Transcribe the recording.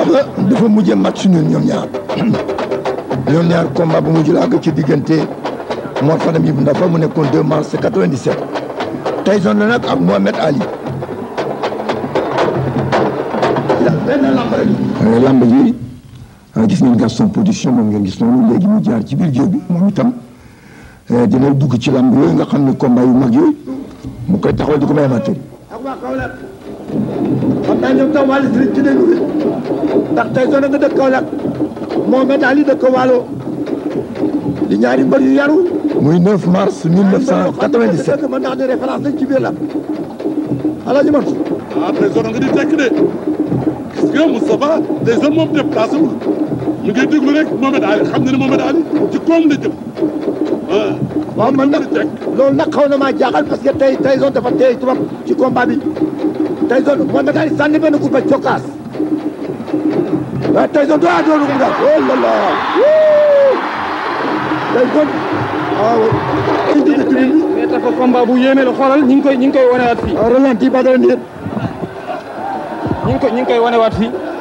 ba dafa mujjee match ñun ñoom ñaar ñoom ñaar combat bu mujj la àgg ci diggante Mor Fadam Ibou Ndafa mu nekkoon 2 mars 97 Tyson la nag ak Mohamed Ali benn lamb rek lamb ji gis ngeen Gaston production moom ngeen gis noonu léegi mu jaar ci biir géew bi moom itam dina dugg ci lamb yooyu nga xam ne combat yu mag yooyu mu koy taxawal di ko may amateur yi ak waa Kaolack xam naa ñoom tam wàllu si ci déglu bi ndax Tyson nga dëkk Kaolack Mohamed Ali dëkk Waalo di ñaari mbër yu yaru muy 9 mars 1997 mën naa ne référence lañ ci biir la Alaaji Mansour ah Tyson nga di tekk de gis nga Moustapha Tyson moom déplacé wul mu ngi déglu rek Mohamed Ali xam na ne Mohamed Ali ci koom la jëm ah. waaw man nag loolu nag xaw na maa jaaxal parce que tey Tyson dafa tey trop ci combat bi Tyson Mohamed Ali sànni benn coup ba cokkaas waaye Tyson doo doon ko mu daal oh là là Tyson waaw ci digg tribune bi mais dafa combat bu yéeme la xoolal ñi ngi koy ñi ngi koy wanewaat fii ralenti ba doon nit ñi ngi koy ñi ngi koy wanewaat fii